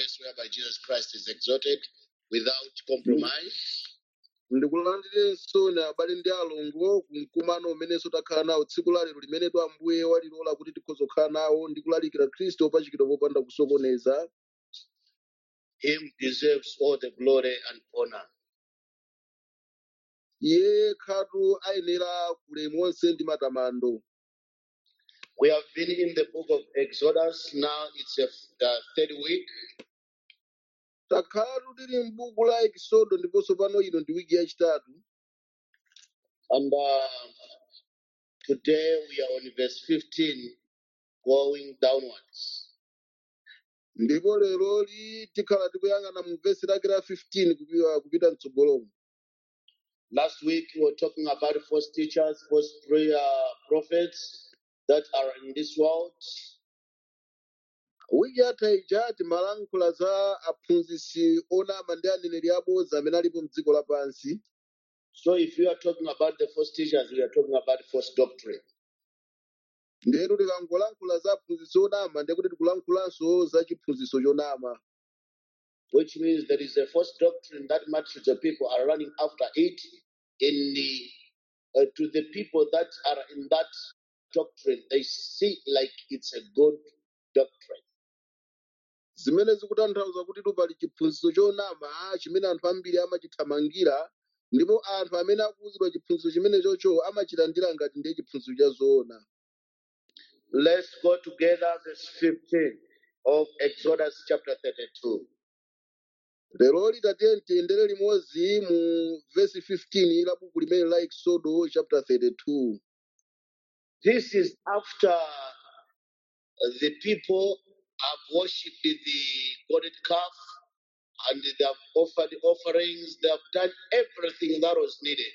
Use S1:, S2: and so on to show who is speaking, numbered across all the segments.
S1: place whereby Jesus Christ is exalted without compromise.
S2: ndikulandirenso na abale ndi alongo kumkumano umenenso takhala nawo tsiku la lero limenetu ambuye walilola kuti tikhoza kukhala nawo ndi kulalikira khristu opachikidwa popanda kusokoneza
S1: Him deserves all the glory and honor.
S2: iye khatu ayenera ulemu wonse ndi matamando
S1: We have been in the book of Exodus. Now it's a, the third week.
S2: takhalatu tili m'buku la ekisodo ndiponso pano ino ndi wiki yachitatu
S1: And uh, today we are on verse 15 going downwards.
S2: ndipo leroli tikhala tikuyang'ana mu vesi lake la 15 kupita, kupita mtsogolomo
S1: Last week we were talking about false teachers, false prayer prophets that are in this world.
S2: wiki yatha ija timalankhula za aphunzitsi onama ndi aneneri abodza amene alipo mdziko lapansi
S1: So if you are talking about the false teachers, we are talking about false doctrine.
S2: ndetu tikangolankhula za aphunzitsi onama ndiye kuti tikulankhulanso za chiphunzitso chonama
S1: which means there is a false doctrine that multitudes of people are running after it in the uh, to the people that are in that doctrine they see like it's a good doctrine
S2: zimene zikutanthauza kuti pali chiphunzitso chonama chimene anthu ambiri amachithamangira ndipo anthu amene akuwuzidwa chiphunzitso chimene chocho amachilandira ngati ndiye chiphunzitso cha zoona
S1: let's go together verse 15 of exodus chapter 32
S2: leroli tatiye tiyendere limodzi mu vesi 15 la buku limene la exodo chapter 32
S1: this is after the people have worshipped the golden calf and they have offered offerings they have done everything that was needed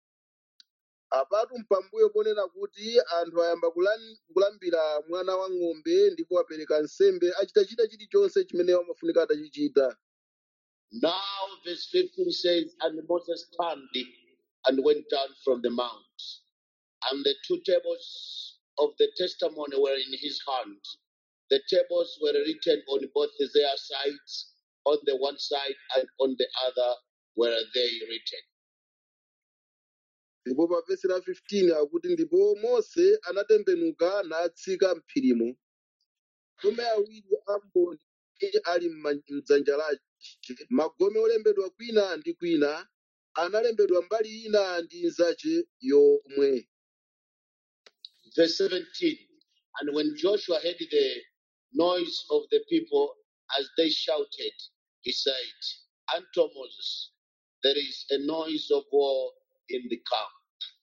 S2: apatu mpambuyo ponena kuti anthu ayamba kulan- kulambira mwana wa ng'ombe ndipo apereka nsembe achitachita chilichonse chimene amafunika atachichita
S1: Now, verse 15 says, And Moses turned and went down from the mount, and the two tables of the testimony were in his hand. The tables were written on both their sides, on the one side and on the other were they written.
S2: ndipo pa vesi la 15 akuti ndipo mose anatembenuka natsika m'phirimo magome awiri a mboni ali m'ma- m'dzanja lake magome olembedwa kwina ndi kwina analembedwa mbali ina ndi nzache yomwe
S1: Verse 17 And when Joshua heard the noise of the people as they shouted, he said unto Moses, There is a noise of war in the camp.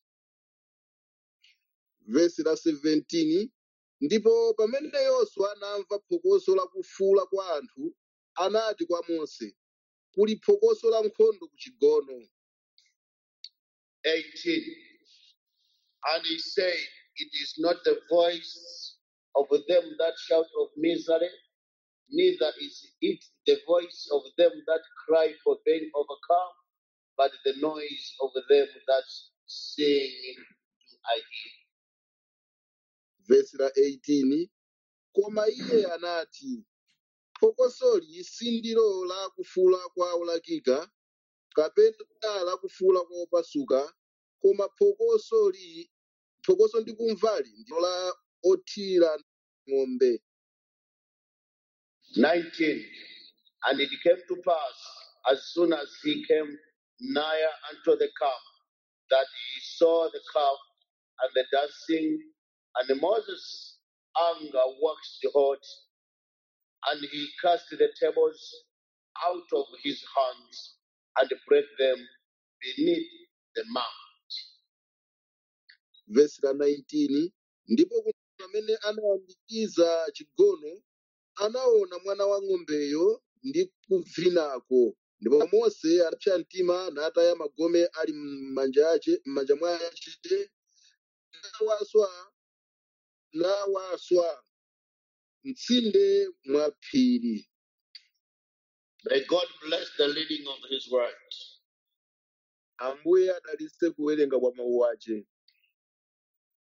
S2: vesi la 17 ndipo pamene yoswa anamva phokoso la kufuwula kwa anthu anati kwa mose kuli phokoso la nkhondo ku chigono
S1: 18 And he said, It is not the voice of them that shout of misery, neither is it the voice of them that cry for being overcome, but the noise of them that sing do I hear.
S2: vesi la 18 koma iye anati phokosoli sindilo la kufuwula kwa olakika kapena la kufuwula kwa opasuka koma phokosoli phokoso ndikumvali ndilo la othira ng'ombe
S1: 19 And it came to pass, as soon as he came nigher unto the camp, that he saw the calf and the dancing, and Moses' anger waxed hot, and he cast the tables out of his hands and brake them beneath the mount.
S2: vesi la 19 ndipo kuti pamene anayambikiza chigono anaona mwana wa ng'ombeyo ndi kuvinako ndipo mose anapsa mtima nataya magome ali m'manja ace m'manja mwace nawaswa nawaswa mtsinde mwa phiri
S1: May God bless the reading of his word.
S2: ambuye adalitse kuwerenga kwa mawu ace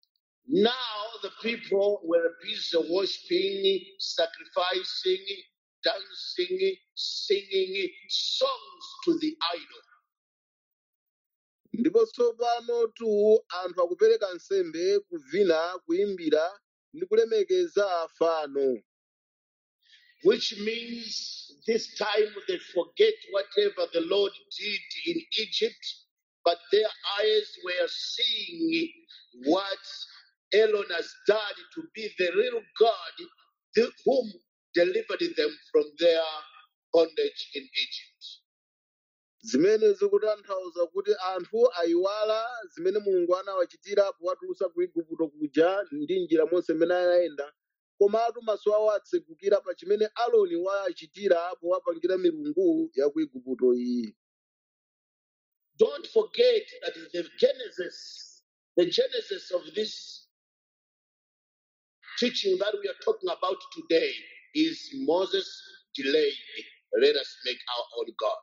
S1: Now the people were busy worshiping, sacrificing, dancing, singing songs to the idol.
S2: ndipo tsopano tu anthu akupereka nsembe kuvina kuyimbira ndi kulemekeza fano
S1: which means this time they forget whatever the Lord did in Egypt, but their eyes were seeing what Elon has done to be the real God the- whom delivered them from their bondage in Egypt.
S2: zimene zikutanthauza kuti anthu ayiwala zimene mulungu anawachitira powatulutsa ku igupto kuja ndi njira monse imene anayenda komatu maso awo atsegukira pa chimene aloni wachitira powapangira milungu ya ku igupto iyi
S1: Don't forget that the Genesis, the Genesis of this teaching that we are talking about today is Moses delayed. Let us make our own God.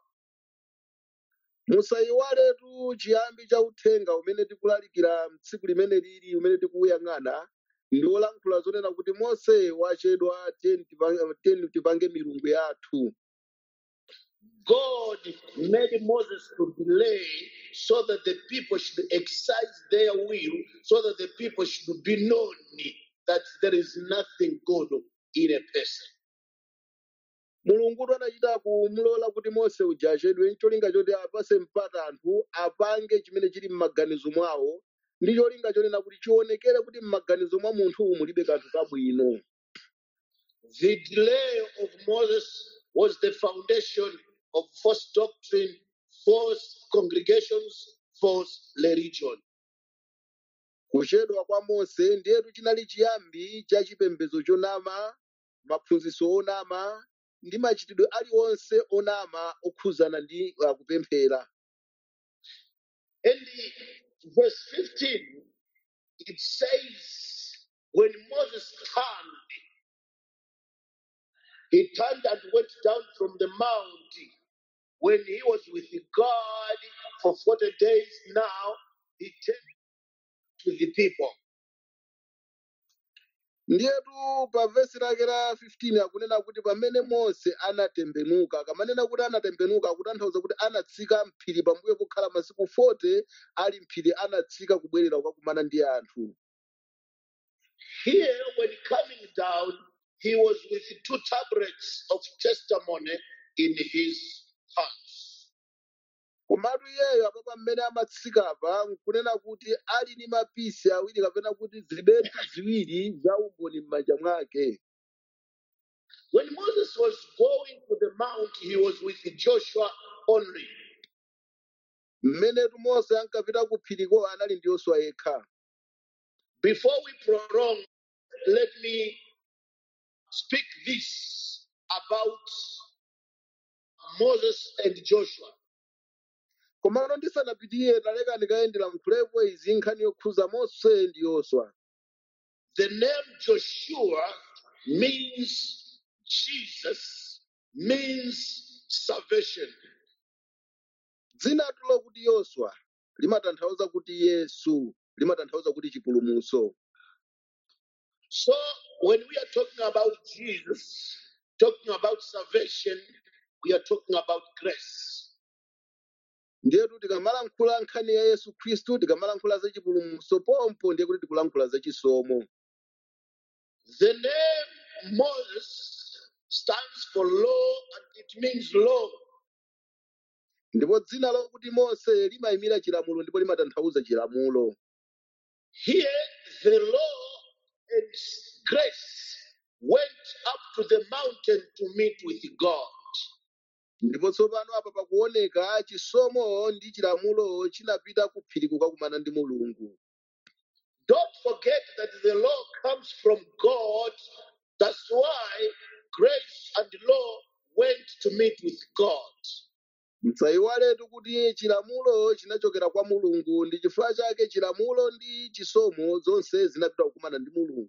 S2: musayiwaletu chiyambi cha uthenga umene tikulalikira tsiku limene lili umene tikuwuyang'ana ndi wolankhula zonena kuti mose wachedwa tiyeni tipange tiyeni tipange milungu yathu
S1: God made Moses to delay so that the people should exercise their will, so that the people should be known that there is nothing good in a person.
S2: mulungutu anachita kumulola kuti mose uja achedwe ncholinga choti apase mpata anthu apange chimene chili m'maganizo mwawo ndi cholinga chonena kuti chionekere kuti m'maganizo mwa munthu mulibe kanthu kabwino
S1: The delay of Moses was the foundation of false doctrine, false congregations, false religion.
S2: kuchedwa kwa mose ndiyetu chinali chiyambi cha chipembedzo chonama maphunzitso onama ndi machitidwe aliwonse onama okhuzana ndi uh, kupemphera
S1: In the verse 15, it says, when Moses turned, he turned and went down from the mount. When he was with God for 40 days now, he turned to the people.
S2: ndiyetu pa vesi lake la 15 akunena kuti pamene mose anatembenuka akamanena kuti anatembenuka akutanthauza kuti anatsika mphiri pambuyo pokhala masiku 40 ali mphiri anatsika kubwerera kukakumana ndi anthu
S1: Here, when coming down, he was with two tablets of testimony in his hands.
S2: komatu iyeyo apapa mmene amatsikapa nkunena kuti ali ndi mapisi awiri kapena kuti zibetu ziwiri za umboni m'manja mwake
S1: When Moses was going to the mount, he was with Joshua only.
S2: mmenetu mose ankapita ku phiriko anali ndi yoswa yekha
S1: Before we prolong, let me speak this about Moses and Joshua.
S2: komano ndisanapitiye taleka ndikayendera mkhulepo izi nkhani yokhuza mose ndi yoswa
S1: The name Joshua means Jesus, means salvation.
S2: dzinatu lokuti yoswa limatanthauza kuti yesu limatanthauza kuti chipulumutso
S1: So when we are talking about Jesus, talking about salvation, we are talking about grace.
S2: ndiyetu tikamalankhula nkhani ya yesu khristu tikamalankhula za chipulumutso pompo ndiye kuti tikulankhula za chisomo
S1: The name Moses stands for law and it means law.
S2: ndipo dzina lokuti mose limayimira chilamulo ndipo limatanthauza chilamulo
S1: Here, the law and grace went up to the mountain to meet with God.
S2: ndipo tsopano apa pakuoneka chisomo ndi chilamulo chinapita ku phiri kukakumana ndi mulungu
S1: Don't forget that the law comes from God. That's why grace and law went to meet with God.
S2: msayiwaletu kuti chilamulo chinachokera kwa mulungu ndi chifukwa chake chilamulo ndi chisomo zonse zinapita kukumana ndi mulungu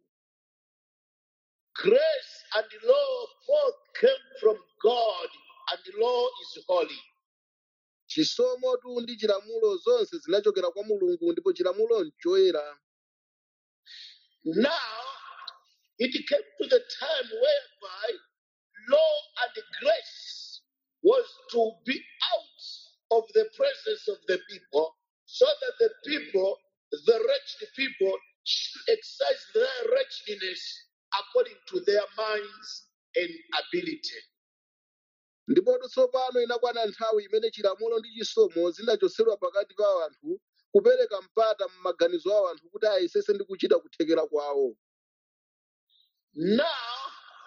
S1: Grace and law both came from God, and the law is holy.
S2: chisomotu ndi chilamulo zonse zinachokera kwa mulungu ndipo chilamulo nchoyera
S1: Now, it came to the time whereby law and grace was to be out of the presence of the people so that the people, the wretched people, should exercise their wretchedness according to their minds and ability.
S2: ndipo tsopano inakwana nthawi imene chilamulo ndi chisomo zinachotsedwa pakati pa anthu kupereka mpata m'maganizo awo anthu kuti ayesese ndi kuchita kuthekera kwawo
S1: Now,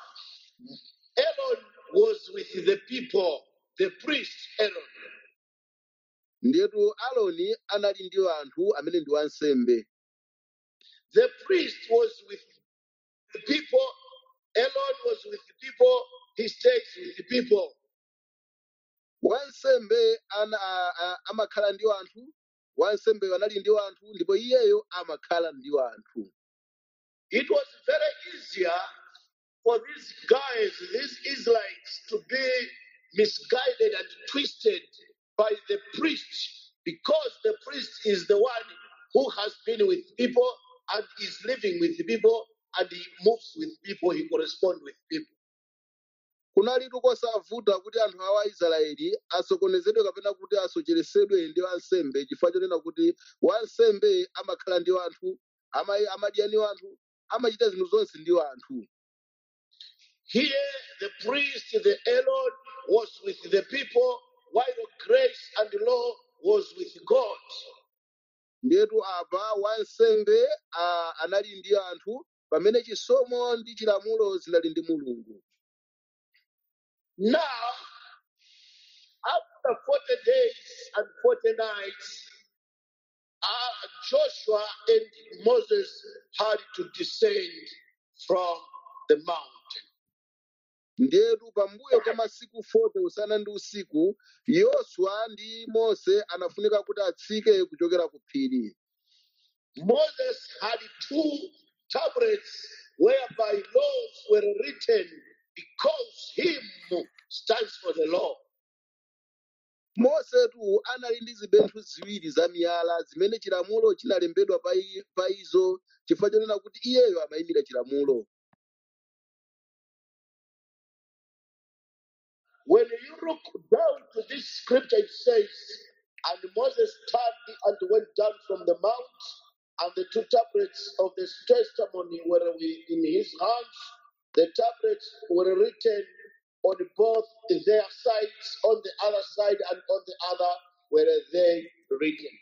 S1: Aaron was with the people, the priest Aaron.
S2: ndiyetu aloni anali ndi anthu amene ndi wansembe
S1: The priest was with the people, Aaron was with the people, he stays with the people.
S2: wansembe ana a- a- amakhala ndi anthu wansembe anali ndi anthu ndipo iyeyo amakhala ndi anthu
S1: It was very easier for these guys, these Israelites, to be misguided and twisted by the priest because the priest is the one who has been with people and is living with the people and he moves with people, he corresponds with people.
S2: kunalitu kosavuta kuti anthu awa aisraeli asokonezedwe kapena kuti asocheresedwe ndi wansembe chifukwa chonena kuti wansembe amakhala ndi anthu ama- amadya ndi anthu amachita zinthu zonse ndi anthu
S1: Here, the priest, the Aaron, was with the people, while grace and law was with God.
S2: ndiyetu apa wansembe a- anali ndi anthu pamene chisomo ndi chilamulo zinali ndi mulungu
S1: Now, after 40 days and 40 nights, uh, Joshua and Moses had to descend from the mountain.
S2: ndiyetu pambuyo kwa masiku 40 usana ndi usiku yoswa ndi mose anafunika kuti atsike kuchokera ku phiri
S1: Moses had two tablets whereby laws were written because him stands for the law.
S2: mosetu anali ndi zibenthu ziwiri za miyala zimene chilamulo chinalembedwa pa i- pa izo chifukwa chonena kuti iyeyo amayimira chilamulo
S1: When you look down to this scripture, it says, And Moses turned and went down from the mount, and the two tablets of this testimony were wi- in his hands. The tablets were written on both their sides, on the other side and on the other were they written.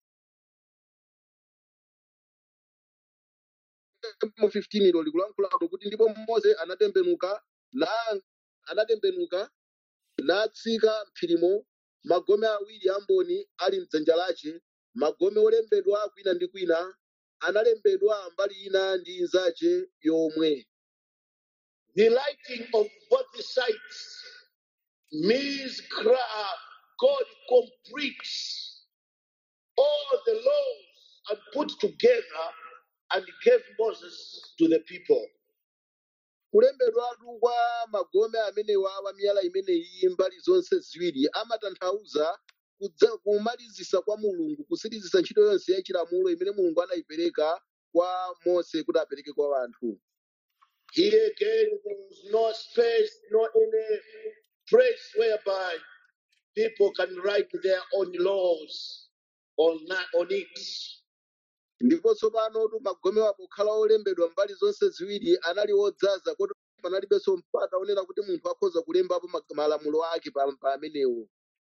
S2: mu 15 ilo likulankhulapo kuti ndipo mose anatembenuka na anatembenuka natsika mphirimo magome awiri amboni ali mdzanja lace magome olembedwa kwina ndi kwina analembedwa mbali ina ndi inzace yomwe
S1: The writing of both sides means cra- God completes all the laws and put together and gave Moses to the people.
S2: kulembedwatu kwa magome amenewa wa miyala imeneyi mbali zonse ziwiri amatanthauza kudza- kumalizisa kwa mulungu kusirizisa ntchito yonse ya chilamulo imene mulungu anayipereka kwa mose kuti apereke kwa anthu
S1: Here again, there was no space, no any place whereby people can write their own laws on, that, on it.
S2: ndipo tsopanotu magomewa pokhala olembedwa mbali zonse ziwiri anali odzaza kuti panalibenso mpata onena kuti munthu akhoza kulembapo ma- malamulo ake pa pa amenewo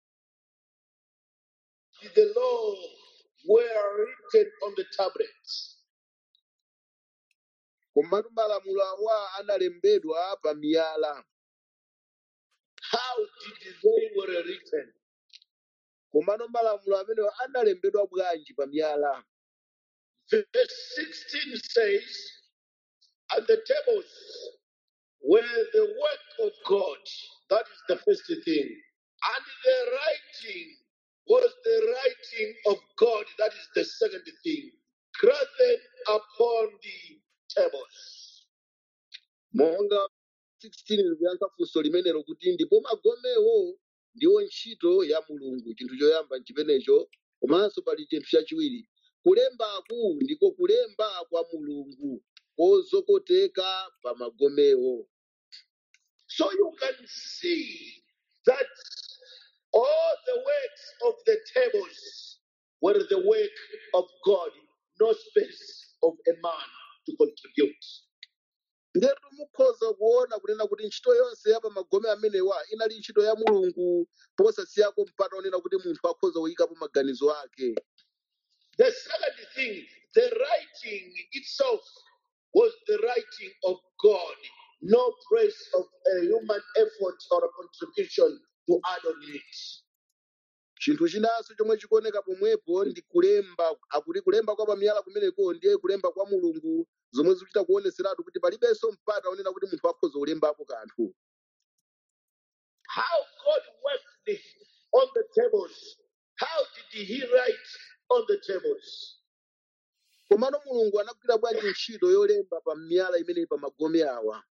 S1: The law were written on the tablets.
S2: komatu malamulo awa analembedwa pa miyala
S1: How did they were written?
S2: komano malamulo amenewo analembedwa bwanji pa miyala
S1: Verse 16 says, And the tables were the work of God. That is the first thing. And the writing was the writing of God. That is the second thing. Graven upon the tables.
S2: monga 16 likuyankha funso limenelo kuti ndipo magomewo ndiwo ntchito ya mulungu chinthu choyamba nchimenecho komanso pali chinthu chachiwiri kulembaku ndiko kulemba kwa mulungu kozokoteka pa magomewo
S1: So you can see that all the works of the tables were the work of God, no space of a man to contribute.
S2: ndetu mukhoza kuona kunena kuti ntchito yonse ya pa magome amenewa inali ntchito ya mulungu posasiyako mpata onena kuti munthu akhoza kuyikapo maganizo ake
S1: The second thing, the writing itself was the writing of God, no place of a human effort or a contribution to add on it.
S2: chinthu chinanso chomwe chikuoneka pomwepo ndi kulemba akuti kulemba kwa pamiyala kumeneko ndiye kulemba kwa mulungu zomwe zikuchita kuoneseratu kuti palibenso mpata onena kuti munthu akhoza kulembapo kanthu
S1: How God worked on the tables. How did He write on the tables?
S2: komano mulungu anagwira bwanji ntchito yolemba pa miyala imeneyi pa magome awa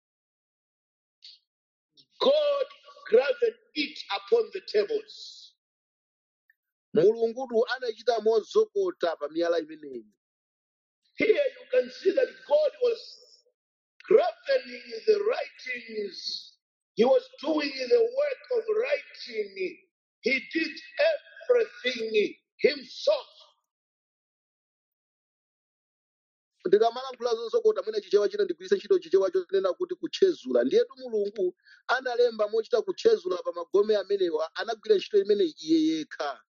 S1: God graved it upon the tables.
S2: mulungutu anachita mozokota pa miyala imeneyi
S1: Here you can see that God was graving the writings. He was doing the work of writing. He did everything himself.
S2: ndikamalankhula zozokota mwina chichewa china ndigwiritse ntchito chichewa chonena kuti kutchezula ndiyetu mulungu analemba mochita kutchezula pa magome amenewa anagwira ntchito imeneyi iye yekha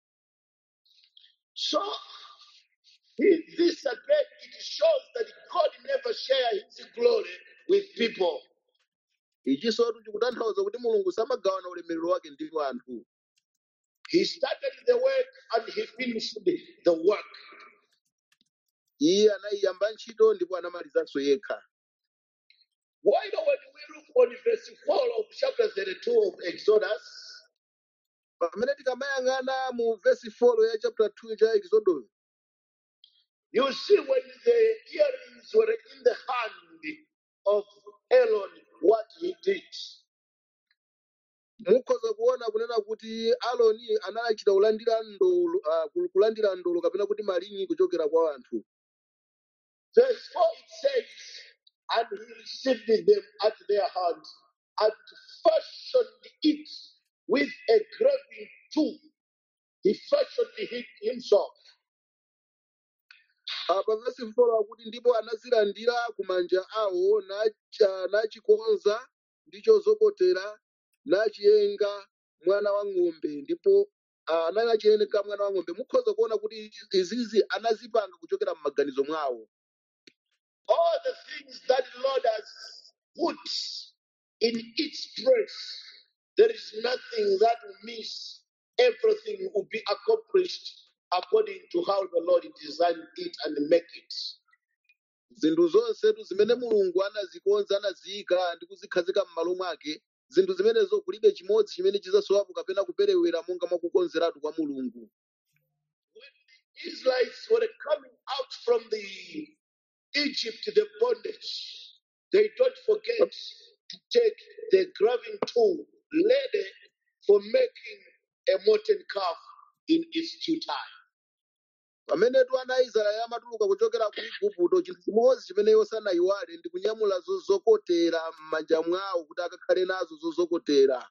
S1: So he- this again it shows that God never shared his glory with people.
S2: ichinsotu chikutanthauza kuti mulungu samagawana ulemerero wake ndi anthu
S1: He started the work and he finished the work.
S2: iye anayiyamba ntchito ndipo anamalizanso yekha
S1: Why do when we look on verse 4 of chapter 32 of Exodus,
S2: pamene tikamayang'ana mu vesi 4 ya chapter 2 cha exodus
S1: you see when the earrings were in the hand of Aaron, what he did.
S2: mukhoza kuona kunena kuti aloni analachita kulandira ndolo uh, kulandira ndolo kapena kuti malinyi kuchokera kwa anthu
S1: Verse 4 it says, And he received them at their hand and fashioned it with a graving tool. He fashioned it himself.
S2: uh, pa vesi 4 akuti ndipo anazilandira ku manja awo nacha- nachikonza ndi chozokotera nachiyenga mwana wa ng'ombe ndipo uh, anachiyenga mwana wa ng'ombe mukhoza kuona kuti izizi anazipanga kuchokera m'maganizo mwawo
S1: All the things that the Lord has put in its place, there is nothing that will miss. Everything will be accomplished according to how the Lord designed it and make it.
S2: zinthu zonsetu zimene mulungu anazikonza anaziyika ndi kuzikhazika m'malo mwake zinthu zimenezo kulibe chimodzi chimene chizasowapo kapena kuperewera monga mwakukonzeratu kwa mulungu
S1: When the Israelites were coming out from the Egypt, the bondage, they don't forget to take the graving tool ready for making a molten calf in its due time.
S2: pamenetu ana aisraeli amatuluka kuchokera ku igupto chinthu chimodzi chimene iwo sanayiwale ndi kunyamula zozokotera m'manja mwawo kuti akakhale nazo zozokotera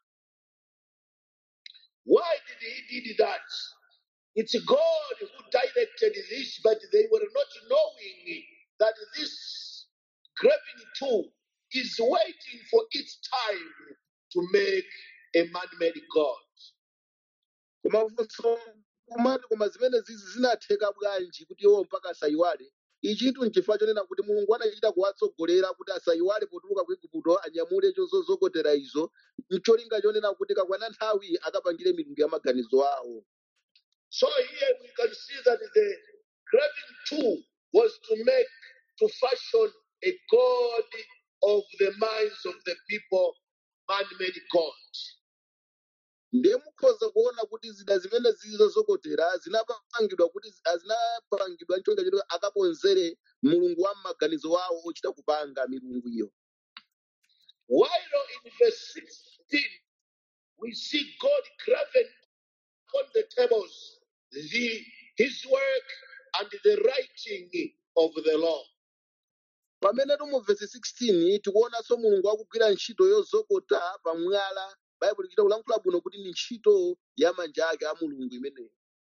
S1: Why did he did that? It's God who directed this, but they were not knowing that this graving tool is waiting for its time to make a man-made God.
S2: koma funso kumati koma zimene zizi zinatheka bwanji kuti iwo mpaka asayiwale ichitu nchifukwa chonena kuti mulungu anachita kuwatsogolera kuti asayiwale potuluka ku igupto anyamule zozokotera izo ncholinga chonena kuti kakwana nthawi akapangire milungu ya maganizo awo
S1: So here we can see that the graving tool was to make, to fashion a God of the minds of the people, man-made God.
S2: ndiye mukhoza kuona kuti zida zimene zili zozokotera zinapangidwa kuti zi- zinapangidwa ncholinga choti akakonzere mulungu wa maganizo awo ochita kupanga milungu iyo
S1: While in verse 16, we see God graven on the tables the, his work and the writing of the law.
S2: pamene mu vesi 16 tikuonanso mulungu akugwira ntchito yozokota pamwala baibulo ichita kulankhula bwino kuti ni ntchito ya manja ake a mulungu imeneyi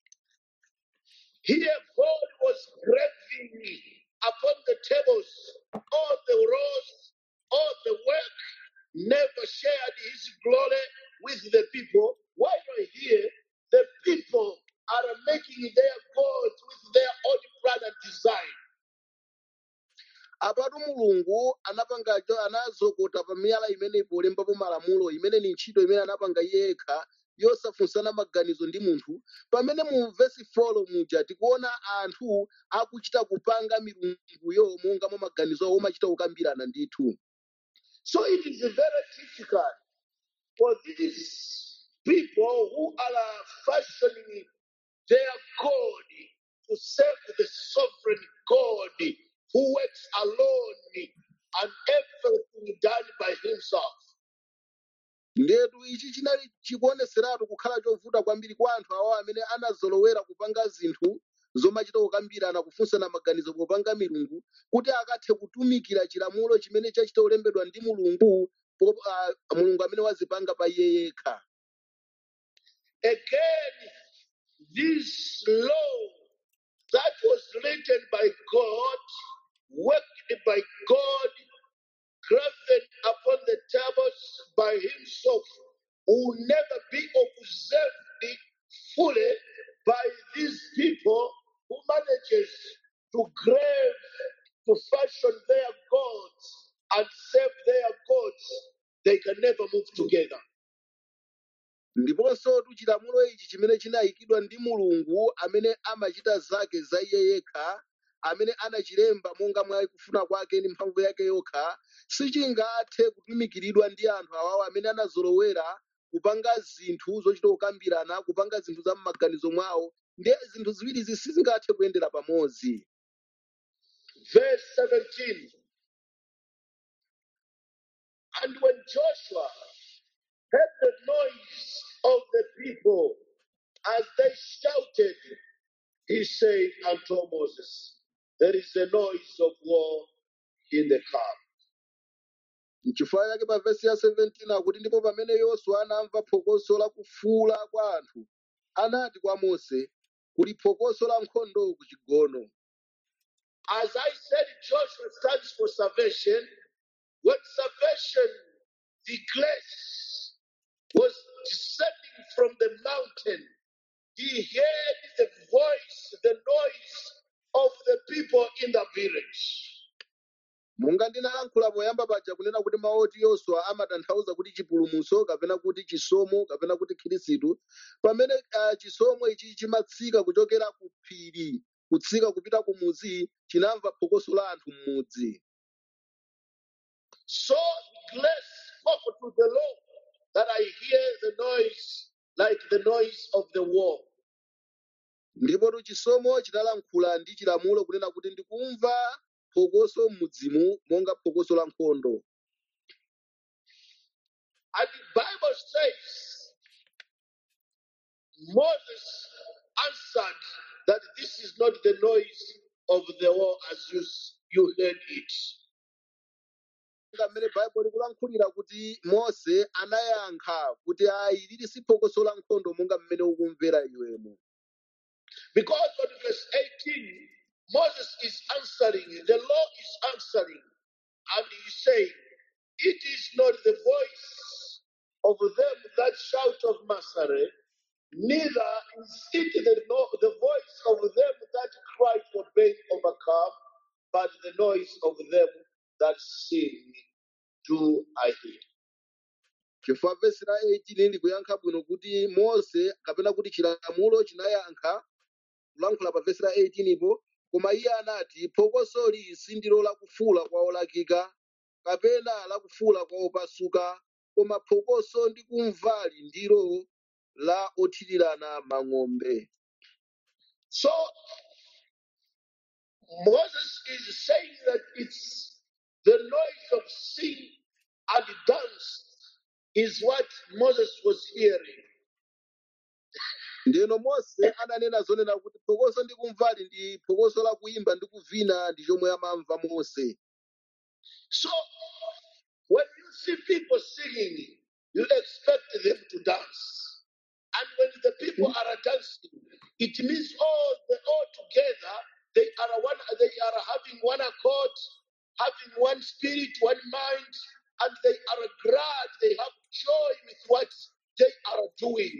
S1: Here, God was graving upon the tables all the rows, all the work, never shared his glory with the people. While here, the people are making their gods with their own plan and design.
S2: apatu mulungu anapangacho anazokota pa miyala imeneyi polembapo malamulo imene ni ntchito imene anapanga iye yekha yosafunsana maganizo ndi munthu pamene mu vesi 4 muja tikuona anthu akuchita kupanga milunguyo monga mwa maganizo awo omachita kukambirana ndithu
S1: So it is very difficult for these people who are fashioning their God to serve the sovereign God who works alone and everything done by himself.
S2: ndetu ichi chinali chikuoneseratu kukhala chovuta kwambiri kwa anthu awo amene anazolowera kupanga zinthu zomachita kukambirana kufunsana maganizo popanga milungu kuti akathe kutumikira chilamulo chimene chachita kulembedwa ndi mulungu po- ah, mulungu amene wazipanga pa iye yekha
S1: Again, this law that was written by God, worked by God, graven upon the tables by himself, will never be observed fully by these people who manages to grave, to fashion their gods and serve their gods. They can never move together.
S2: ndiponso chilamulo ichi chimene chinayikidwa ndi mulungu amene amachita zake za iye yekha amene anachilemba monga mwa kufuna kwake ndi mphamvu yake yokha sichingathe kutumikiridwa ndi anthu awawo amene anazolowera kupanga zinthu zochita kukambirana kupanga zinthu za m'maganizo mwawo ndiye zinthu ziwirizi sizingathe kuyendera pamodzi
S1: Verse 17. And when Joshua heard the noise of the people as they shouted, he said unto Moses, There is a noise of war in the camp.
S2: n'chifukwa chake pa vesi ya 17 akuti ndipo pamene yoswa anamva phokoso la kufuula kwa anthu anati kwa mose kuli phokoso la nkhondo ku chigono
S1: As I said, Joshua stands for salvation. When salvation, the grace, was descending from the mountain, he heard the voice, the noise of the people in the village.
S2: monga ndinalankhula poyamba paja kunena kuti mawu oti yoswa amatanthauza kuti chipulumutso kapena kuti chisomo kapena kuti khirisitu pamene uh, chisomo ichi chimatsika kuchokera ku phiri kutsika kupita ku mudzi chinamva phokoso la anthu m'mudzi
S1: So grace spoke to the Lord that I hear the noise like the noise of the war.
S2: ndipo chisomo chinalankhula ndi chilamulo kunena kuti ndikumva phokoso m'mudzimu monga phokoso la nkhondo
S1: And the Bible says Moses answered that this is not the noise of the war as you, you heard it.
S2: Monga mmene baibulo likulankhulira kuti mose anayankha kuti ayi lili si phokoso la nkhondo monga mmene ukumvera iwemo
S1: Because on verse 18, Moses is answering, the law is answering, and he saying, It is not the voice of them that shout of Massacre, neither is it the, no, the voice of them that cry for being overcome, but the noise of them that sing do I hear.
S2: chifukwa vesi la 18 likuyankha bwino kuti mose kapena kuti chilamulo chinayankha kulankhula pa vesi la 18 ipo koma iye anati phokosoli sindilo lakufuula kwa olakika kapena lakufuula kwa opasuka koma phokoso ndi kumvali ndilo la othirirana mang'ombe
S1: So Moses is saying that it's the noise of sing and dance is what Moses was hearing.
S2: ndino mose ananena zonena kuti phokoso ndi kumvali ndi phokoso la kuimba ndi kuvina ndi chomwe amamva mose
S1: So when you see people singing, you expect them to dance. And when the people are dancing, it means all the all together they are one they are having one accord, having one spirit, one mind, and they are glad, they have joy with what they are doing.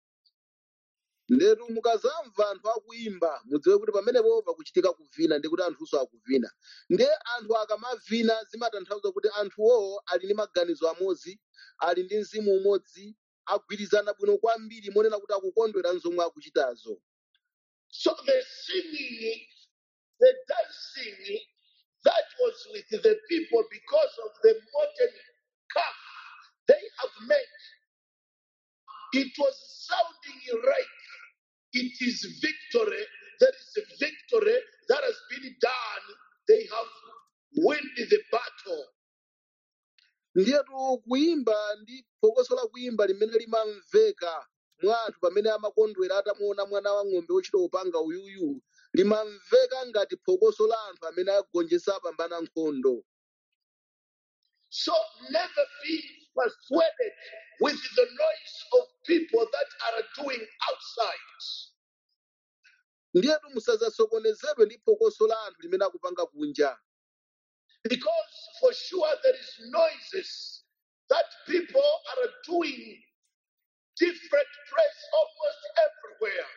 S2: ndetu mukazamva anthu akuimba mudziwe kuti pamenepo pakuchitika kuvina ndi kuti anthunso akuvina ndiye anthu akamavina zimatanthauza kuti anthuwo ali ndi maganizo amodzi ali ndi mzimu umodzi agwirizana bwino kwambiri monena kuti akukondwera zomwe akuchitazo
S1: So the singing, the dancing that was with the people because of the modern calf they have made, it was sounding right. It is victory. There is a victory that has been done. They have won the battle.
S2: ndiyetu kuimba ndi phokoso la kuimba limene limamveka mwa anthu pamene amakondwera atamuona mwana wa ng'ombe wochita upanga uyuyu limamveka ngati phokoso la anthu amene agonjetsa apambana nkhondo
S1: So never be persuaded with the noise of people that are doing outside.
S2: ndiyetu musazasokonezedwe ndi phokoso la anthu limene akupanga kunja
S1: Because for sure there is noises that people are doing different place almost everywhere.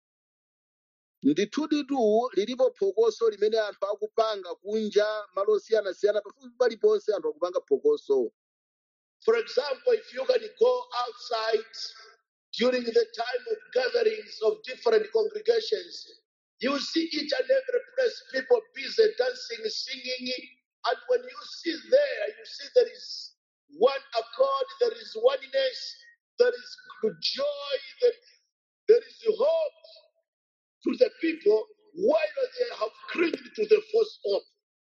S2: ndithuditu lilipo phokoso limene anthu akupanga kunja malo osiyanasiyana pafupi paliponse anthu akupanga phokoso
S1: For example, if you can go outside during the time of gatherings of different congregations, you see each and every place people busy dancing, singing, and when you see there, you see there is one accord, there is oneness, there is good joy, there, there is hope to the people while they have clinged to the false hope.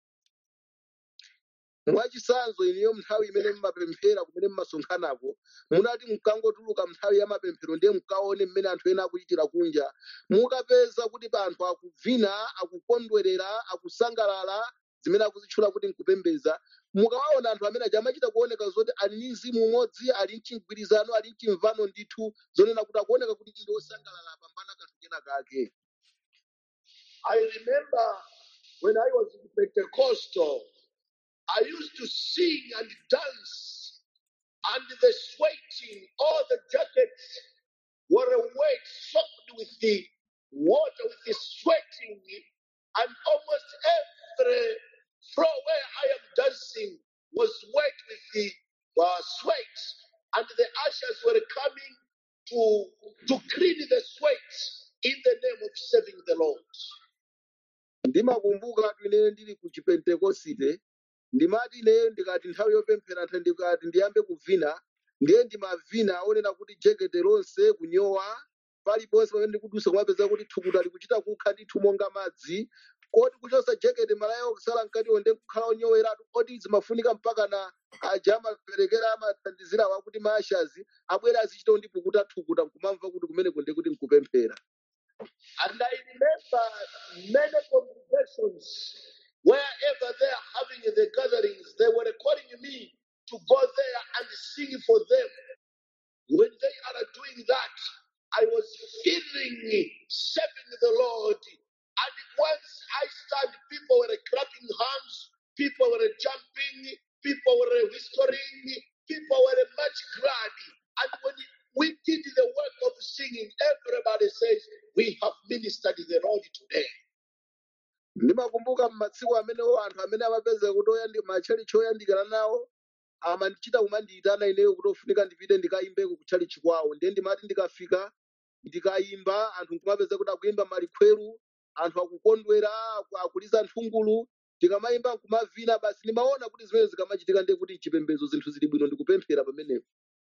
S2: mwachitsanzo iniyo nthawi imene mmapemphera kumene mmasonkhanako munati mkangotuluka nthawi ya mapemphero ndiye mkaone mmene anthu ena akuchitira kunja mukapeza kuti pa anthu akuvina akukondwerera akusangalala zimene akuzitchula kuti nkupembedza mukawaona anthu amene aja amachita kuoneka zoti ali ndi mzimu umodzi ali mchigwirizano ali mchimvano ndithu zonena kuti akuoneka kuti ndi osangalala apambana kanthu kena kake
S1: I remember when I was in Pentecostal, I used to sing and dance, and the sweating, all the jackets were wet, soaked with the water, with the sweating, and almost every floor where I am dancing was wet with the uh, sweat, and the ushers were coming to to clean the sweat in the name of serving the Lord.
S2: ndimakumbuka ine ndili ku chipentekosite ndimati ine ndikati nthawi yopemphera nthawi ndikati ndiyambe kuvina ndiye ndimavina onena kuti jekete lonse kunyowa paliponse pamene ndikudusa kumapeza kuti thukuta likuchita kukha ndithu monga madzi kodi kuchosa jekete malaya okusala mkatiwo ndi kukhala onyoweratu oti zimafunika mpaka na aja amaperekera amathandizira wakuti maashazi abwere azichita ndipukuta thukuta nkumamva kuti kumeneko ndi kuti nkupemphera
S1: And I remember many congregations, wherever they are having the gatherings, they were calling me to go there and sing for them. When they are doing that, I was feeling serving the Lord. And once I stand, people were clapping hands, people were jumping, people were whispering, people were much glad. And when we did the work of singing, everybody says, We have ministered the Lord today.
S2: ndimakumbuka m'matsiku amenewo anthu amene amapeza kuti oyandi- matchalichi oyandikana nawo amandichita kumandiyitana ineyo kuti ofunika ndipite ndikayimbeko kutchalichi kwawo ndiye ndimati ndikafika ndikayimba anthu nkumapeza kuti akuyimba malikhweru anthu akukondwera aku- akuliza nthungulu ndikamayimba nkumavina basi ndimaona kuti zimene zikamachitika ndiye kuti chipembedzo zinthu zili bwino ndikupemphera pamenepo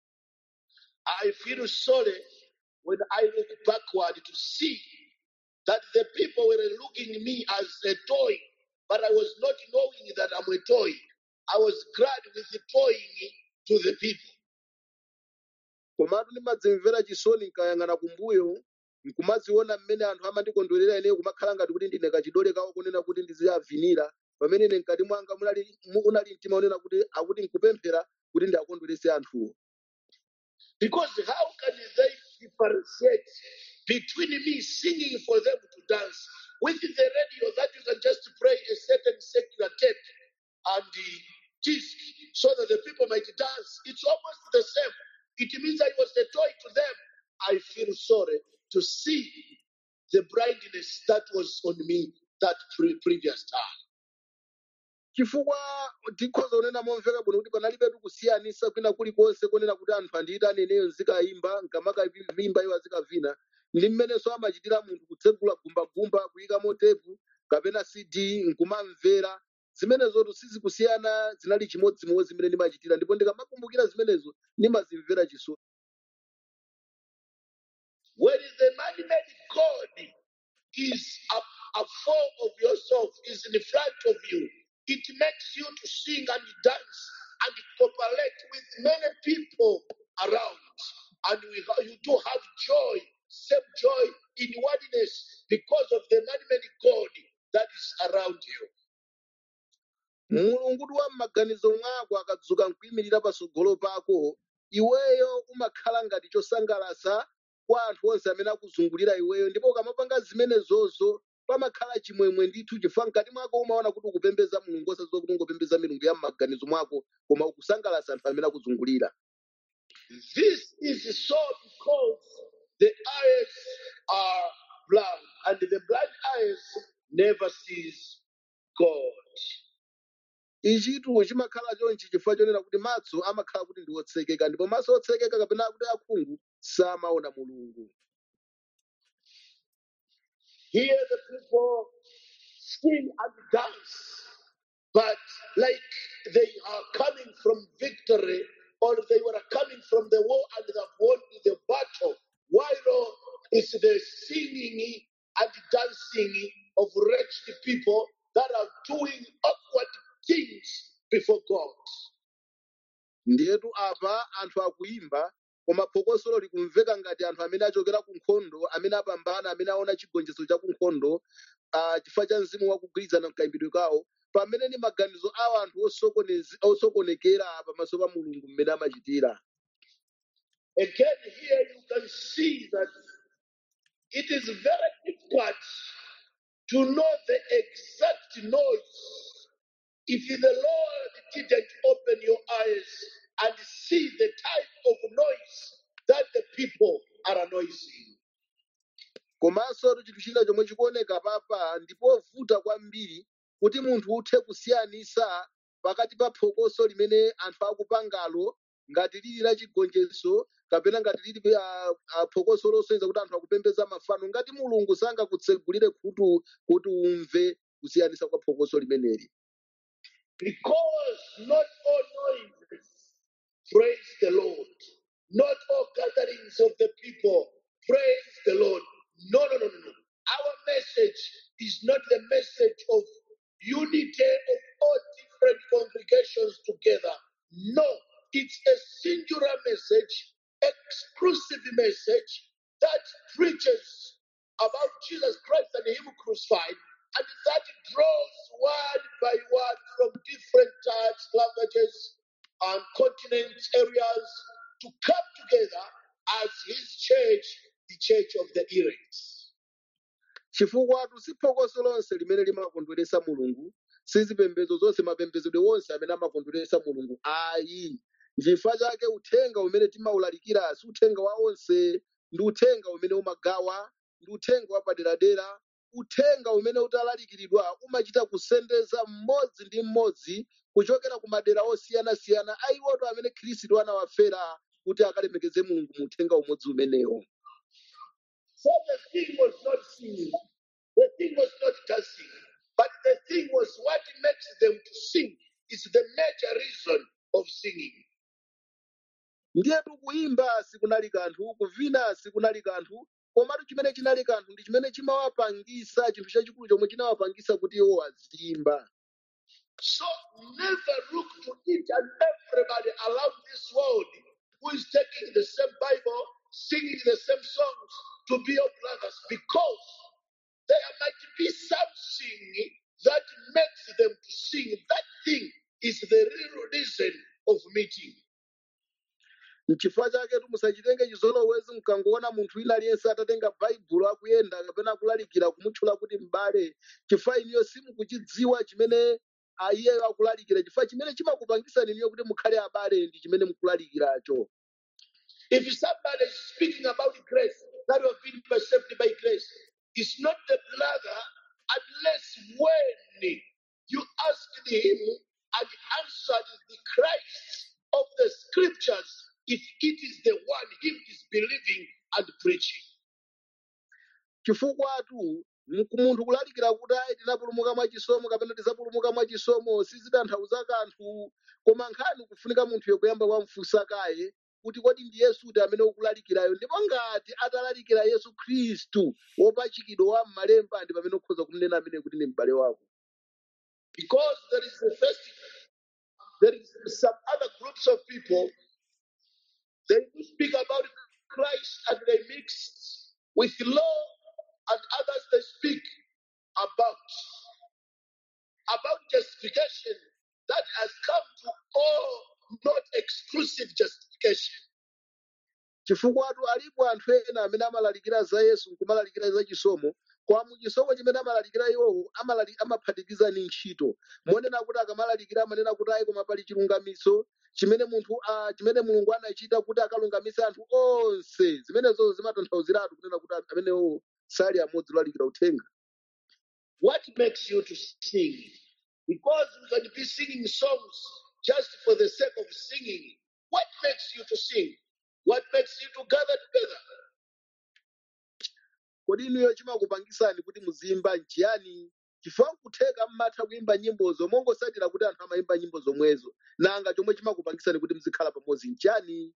S1: I feel sorry when I look backward to see that the people were looking at me as a toy, but I was not knowing that I'm a toy. I was glad with the toying to the people.
S2: komatu ndimadzimvera chisoni nkayang'ana kumbuyo nkumaziona mmene anthu amandikondwerera ineyo kumakhala ngati kuti ndine kachidole kawo kunena kuti ndiziyavinira pamene ine mkati mwanga munali mu- unali mtima unena kuti akuti nkupemphera kuti ndiakondwerese anthuwo
S1: Because how can they differentiate between me singing for them to dance with the radio that you can just play a certain secular tape and the disc so that the people might dance? It's almost the same. It means I was a toy to them. I feel sorry to see the blindness that was on me that pre- previous time.
S2: chifukwa tikhoza kunena momveka bwino kuti panalibetu kusiyanisa kwina kulikonse konena kuti anthu andiyitane ineyo nzikayimba nkamakavimba iwo azikavina ndi mmenenso amachitira munthu kutsegula gumbagumba kuyikamo tepu kapena cd nkumamvera zimenezotu sizikusiyana zinali chimodzimodzi zimene ndimachitira ndipo ndikamakumbukira zimenezo ndimazimvera chisoni
S1: When the man-made God is a, a form of yourself, is in front of you, it makes you to sing and dance and cooperate with many people around. And we, ha- you do have joy, same joy in oneness because of the man-made God that is around you.
S2: mulungu wa m'maganizo mwako akadzuka nkuyimirira patsogolo pako iweyo umakhala ngati chosangalatsa kwa anthu onse amene akuzungulira iweyo ndipo ukamapanga zimenezozo pamakhala chimwemwe ndithu chifukwa mkati mwako umaona kuti ukupembedza mulungu osadziwa kuti ungopembedza milungu ya m'maganizo mwako koma ukusangalatsa anthu amene akuzungulira
S1: This is so because the eyes are blind, and the blind eyes never sees God.
S2: ichitu chimakhala chonchi chifukwa chonena kuti maso amakhala kuti ndi otsekeka ndipo maso otsekeka kapena kuti akhungu samaona mulungu
S1: Here the people sing and dance, but like they are coming from victory or they were coming from the war and they have won the battle. While it's the singing and dancing of wretched people that are doing awkward things before God.
S2: ndiyetu apa anthu akuyimba koma phokosolo likumveka ngati anthu amene achokera ku nkhondo amene apambana amene aona chigonjetso cha ku nkhondo ah, chifukwa cha mzimu wakugwirizana mkayimbidwe kawo pamene ni maganizo awo anthu osokonezi- osokonekera pamaso pa mulungu mmene amachitira
S1: Again, here you can see that it is very difficult to know the exact noise if the Lord didn't open your eyes and see the type of noise that the people are noising.
S2: komanso chinthu china chomwe chikuoneka papa ndipovuta kwambiri kuti munthu uthe kusiyanisa pakati pa phokoso limene anthu akupangalo ngati lili la chigonjetso kapena ngati lili ah, ah, phokoso losonyeza kuti anthu akupembedza mafano ngati mulungu sangakutsegulire khutu kuti umve kusiyanisa kwa phokoso limeneli
S1: Because not all noises praise the Lord. Not all gatherings of the people praise the Lord. No, no, no, no, no. Our message is not the message of unity of all different congregations together. No, it's a singular message, exclusive message that preaches about Jesus Christ and Him crucified, and that draws word by word from different types, languages, and continent areas to come together as His church, the church of the elect.
S2: chifukwa si phokoso lonse limene limakondweresa mulungu sizipembedzo zonse mapembedzedwe wonse amene amakondweresa mulungu ayi nchifukwa chake uthenga umene timawulalikira si uthenga wa onse ndi uthenga umene umagawa ndi uthenga wa paderadera uthenga umene utalalikiridwa umachita kusendeza mmodzi ndi mmodzi kuchokera ku madera osiyanasiyana ayiwoto amene khristu anawafera kuti akalemekeze mulungu mu uthenga umodzi umenewo
S1: So the thing was not singing, the thing was not dancing, but the thing was what makes them to sing is the major reason of singing.
S2: ndiyetu kuyimba sikunali kanthu kuvina sikunali kanthu komatu chimene chinali kanthu ndi chimene chimawapangisa chinthu chachikulu chomwe chinawapangisa kuti iwo aziyimba
S1: So never look to each and everybody around this world who is taking the same Bible, singing the same songs to be your brothers because there might be something that makes them to
S2: N'chifukwa chake musachitenge chizolowezi mkangoona munthu wina aliyense atatenga baibulo akuyenda kapena akulalikira kumutchula kuti m'bale chifukwa iniyo simukuchidziwa chimene ah, iyeyo akulalikira chifukwa chimene chimakupangisani iniyo kuti mukhale abale ndi chimene mukulalikiracho.
S1: If somebody is speaking about grace, that you have been saved by grace, it's not the brother unless when you asked him and answered the Christ of the scriptures, if it is the one him is believing and preaching.
S2: chifukwatu mku- munthu kulalikira kuti ayi tinapulumuka mwachisomo kapena tisapulumuka mwachisomo sizitanthauza kanthu koma nkhani kufunika munthuyo kuyamba wamfunsa kaye kuti kodi ndi yesuti amene ukulalikirayo ndipo ngati atalalikira yesu khristu wopachikidwa wa m'malemba ndi pamene ukhoza kumnena amene kuti ndi m'bale wako
S1: Because there is the first, there is some other groups of people, they do speak about Christ and they mix with law and others they speak about about justification that has come to all not exclusive justification.
S2: chifukwatu alipo anthu ena amene amalalikira za yesu nkumalalikira za chisomo kwa muchisomo chimene amalalikira iwowo amalali- amaphatikiza ni ntchito monena kuti akamalalikira amanena kuti ayi koma pali chilungamiso chimene munthu ah, chimene mulungu anachita kuti akalungamise anthu onse zimenezo zimatanthauziratu kunena kuti anthu amenewo sali amodzi olalikira uthenga
S1: What makes you to sing? Because we can be singing songs just for the sake of singing. What makes you to sing? What makes you to gather together?
S2: kodi inuyo chimakupangisani kuti muzimba nchiyani chifukwa kutheka mmatha kuyimba nyimbozo mongosatira kuti anthu amayimba nyimbo zomwezo nanga chomwe chimakupangisani kuti muzikhala pamodzi nchiyani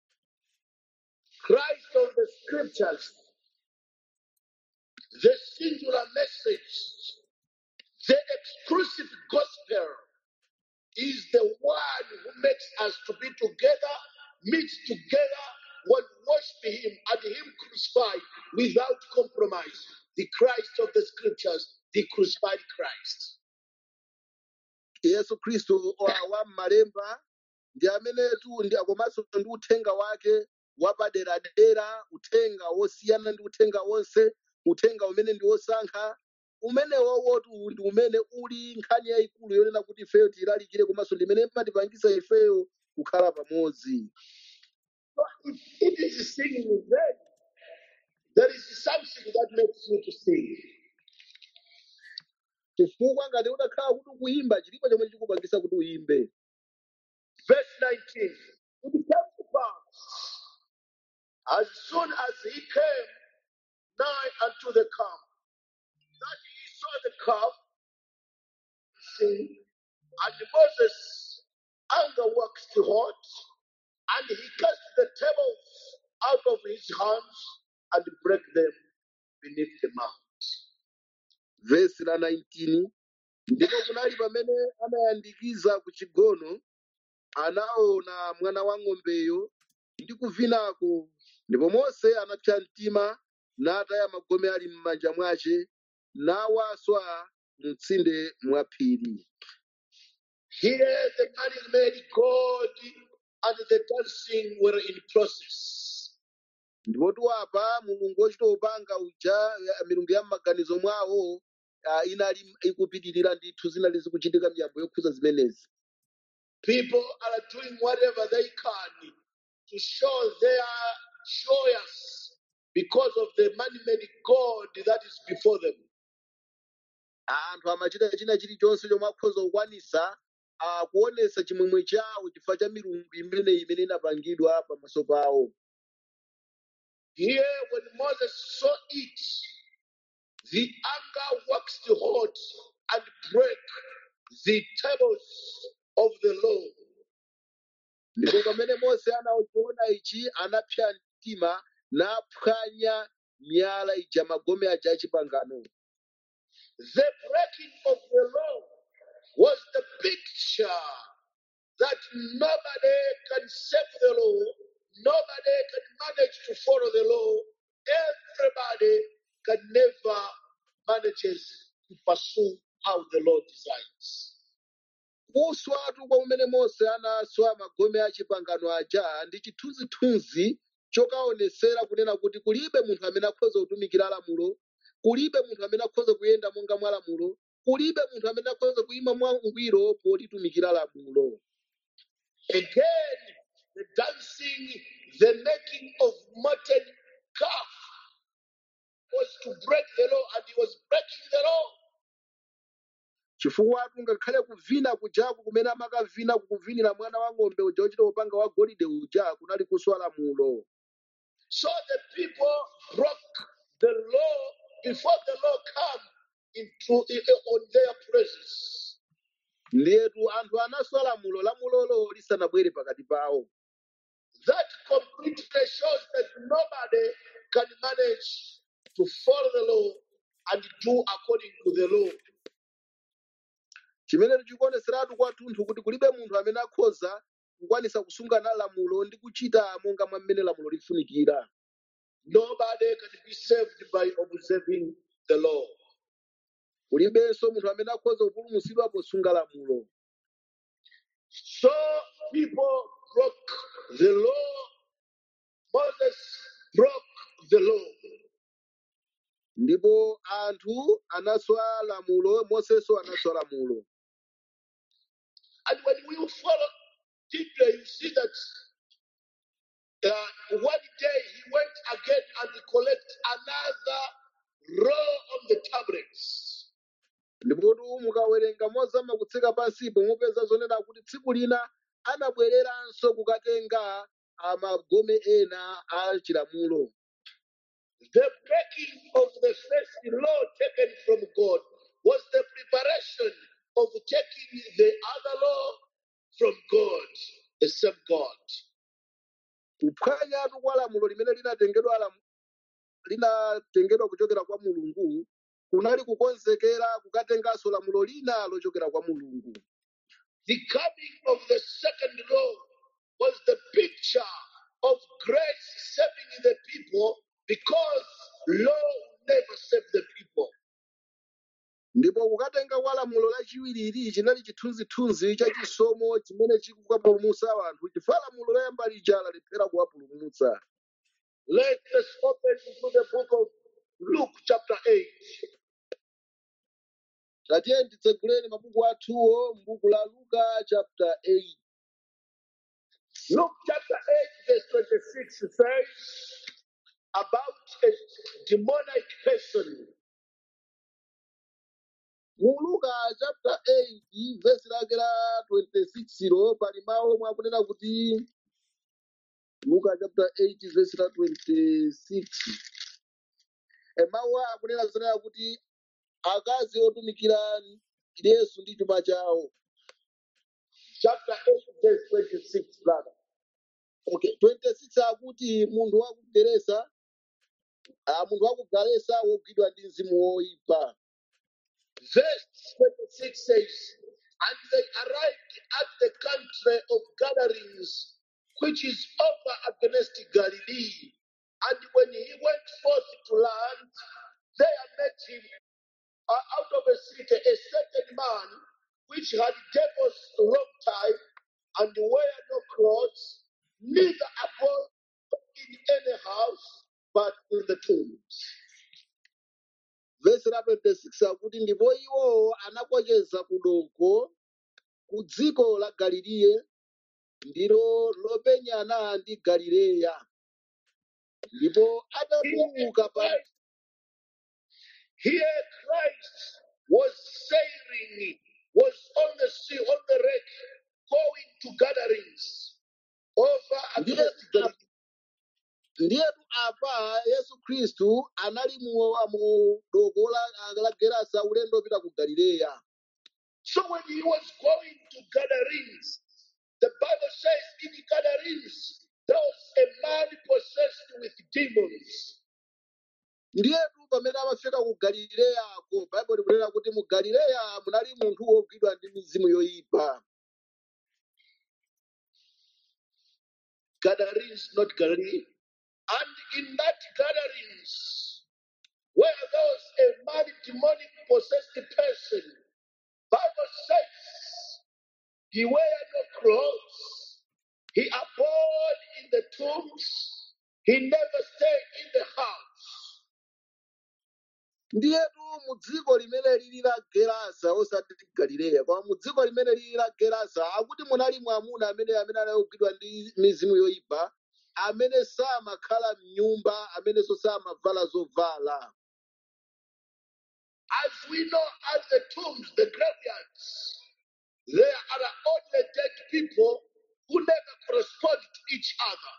S1: Christ of the scriptures, the singular message, the exclusive gospel is the one who makes us to be together, meet together, when worship Him and Him crucified without compromise. The Christ of the scriptures, the crucified Christ.
S2: yesu khristu wa wa m'malemba ndi amenetu ndi komanso ndi uthenga wake wapaderadera uthenga wosiyana ndi uthenga wonse uthenga umene ndi wosankha umenewowotu ndi umene uli nkhani yayikulu yonena kuti ifeyo tiyilalikire komanso ndi imene imatipangisa ifeyo kukhala pamodzi
S1: So if it is singing, then there is something that makes you to sing.
S2: chifukwa ngati udakhala kuti ukuyimba chilipo chomwe chikupangisa kuti uyimbe
S1: Verse 19. It came to pass as soon as he came nigh unto the camp that he saw the calf sing, and Moses' anger waxed hot, and he cast the tables out of his hands and break them beneath the mount.
S2: vesi la 19 ndipo kunali pamene anayandikiza ku chigono anaona mwana wa ng'ombeyo ndi kuvinako ndipo mose anapsa mtima nataya magome ali m'manja mwace nawaswa mtsinde mwa phiri
S1: Here the married made God and the dancing were in process.
S2: ndipo tiwapa mulungu wochita upanga uja ya- milungu ya m'maganizo mwawo ah, inali ikupitirira ndithu zinali zikuchitika miyambo yokhuza zimenezi
S1: People are doing whatever they can to show they are joyous because of the man-made God that is before them.
S2: anthu amachita china chilichonse chomwe akhoza kukwanisa ah, kuonesa chimwemwe chawo chifukwa cha milungu imeneyi imene inapangidwa pamaso pawo
S1: Here, when Moses saw it, the anger waxed hot and broke the tables of the law.
S2: ndipo pamene mose anachiona ichi anapsa mtima naphwanya miyala ija magome aja achipangano
S1: The breaking of the law was the picture that nobody can save the law, nobody can manage to follow the law, everybody can never manages to pursue how the Lord designs.
S2: kuswatu kwa umene mose anaswa magome a chipangano aja ndi chithunzithunzi chokaonesera kunena kuti kulibe munthu amene akhoza kutumikira lamulo kulibe munthu amene akhoza kuyenda monga mwa lamulo kulibe munthu amene akhoza kuyima mwangwiro potitumikira lamulo
S1: Again, the dancing, the making of molten calf was to break the law, and he was breaking the law.
S2: chifukwa ngakhale kuvina kujaku kumene amakavina kukuvinira mwana wa ng'ombe uja uchita upanga wa golide uja kunali kuswa lamulo
S1: So the people broke the law before the law come into i- on their presence.
S2: ndiyetu anthu anaswa lamulo lamulolo lisanabwere pakati pawo
S1: That completely shows that nobody can manage to follow the law and do according to the law.
S2: chimene chikuoneseratu kwathunthu kuti kulibe munthu amene akhoza kukwanisa kusungana lamulo ndi kuchita monga mwa mmene lamulo lifunikira
S1: Nobody can be saved by observing the law.
S2: kulibenso munthu amene akhoza kupulumutsidwa posunga lamulo
S1: So people broke the law. Moses broke the law.
S2: ndipo anthu anaswa lamulo moseso anaswa lamulo
S1: And when we follow deeply, you see that uh, one day he went again and collect another row of the tablets.
S2: ndipotu mukawerenga mozama kutsika pansipo mupeza zonena kuti tsiku lina anabwereranso kukatenga amagome ena a chilamulo
S1: The breaking of the first law taken from God was the preparation of taking the other law from God, the same God.
S2: kuphwanyatu kwa lamulo limene linatengedwa lamu- linatengedwa kuchokera kwa mulungu kunali kukonzekera kukatenganso lamulo lina lochokera kwa mulungu
S1: The coming of the second law was the picture of grace saving the people because law never saved the people.
S2: ndipo kukatenga kwa lamulo lachiwiriri chinali chithunzithunzi cha chisomo chimene chikukapulumutsa anthu chifukwa lamulo loyamba lija lalephera kuwapulumutsa
S1: Let us open into the book of Luke, chapter 8.
S2: tatiye titseguleni mabuku athuwo m'buku la luka chapter 8
S1: Luke, chapter 8, verse 26 says about a demonic person.
S2: mu luka chapter 8 vesi lake la 26 lo pali mawu omwe akunena kuti luka chapter 8 vesi la 26 e mawu a akunena zonena kuti akazi otumikira yesu ndi chuma chawo
S1: Chapter 8, verse 26, brother.
S2: okay 26 akuti munthu wa ku geresa ah, munthu wa ku galesa wogwidwa ndi mzimu woyipa
S1: Verse 26 says, And they arrived at the country of Gadarenes, which is over against Galilee. And when he went forth to land, there met him uh, out of a city a certain man which had devils long time and wear no clothes, neither abode in any house, but in the tombs.
S2: vesi la 26 akuti ndipo iwo anakocheza kudoko ku dziko la galileya ndilo lopenyana ndi galileya ndipo atatuluka pa
S1: Here Christ was sailing, was on the sea, on the wreck, going to gatherings over
S2: ndiye
S1: against the
S2: ndiyetu apa yesu khristu anali mu mu doko la, la gerasa ulendo opita ku galileya
S1: So when he was going to gatherings, the Bible says in gatherings, there was a man possessed with demons.
S2: ndiyetu pamene amafika ku galileyako baibulo likunena kuti mu galileya munali munthu wogwidwa ndi mizimu yoyipa
S1: Gatherings, not Galilee. And in that gatherings, where there was a man demonic possessed person, Bible says He wear no clothes. He abode in the tombs. He never stayed in the house.
S2: ndiyetu mu dziko limene lili la gerasa osati galileya koma mu dziko limene lili la gerasa akuti munali mwamuna amene amene anayogwidwa ndi mizimu yoyipa amene samakhala mnyumba amenenso samavala zovala
S1: As we know, at the tombs, the graveyards, there are only dead people who never correspond to each other.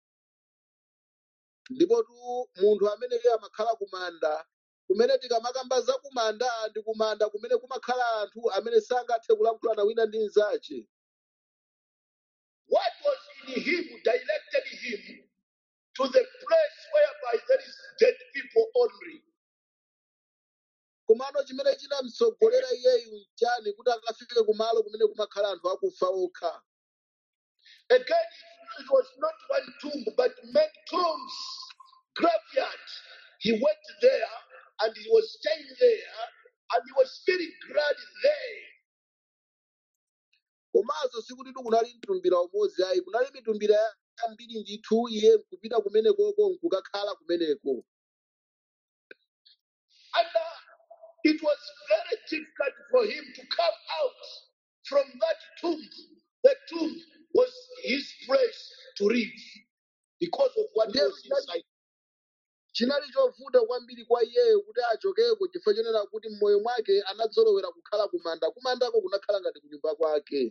S2: ndipotu munthu amene iye amakhala kumanda kumene tikamakamba za kumanda ndi kumanda kumene kumakhala anthu amene sangathe kulankhulana wina ndi mnzace
S1: What was in him directed him to the place whereby there is dead people only.
S2: komano chimene chinamtsogolera iyeyu nchani kuti akafike kumalo kumene kumakhala anthu akufa okha
S1: Again, it it was not one tomb, but many tombs, graveyard. He went there and he was staying there and he was feeling glad there.
S2: komanso sikutitu kunali mtumbira umodzi ayi kunali mitumbira yambiri ndithu iye nkupita kumenekoko nkukakhala kumeneko
S1: And uh, it was very difficult for him to come out from that tomb. The tomb was his place to live because of what
S2: ndiye
S1: was inside.
S2: chinali chovuta kwambiri kwa iyeyo kuti achokeko chifukwa chonena kuti m'moyo mwake anadzolowera kukhala kumanda kumandako kunakhala ngati kunyumba kwake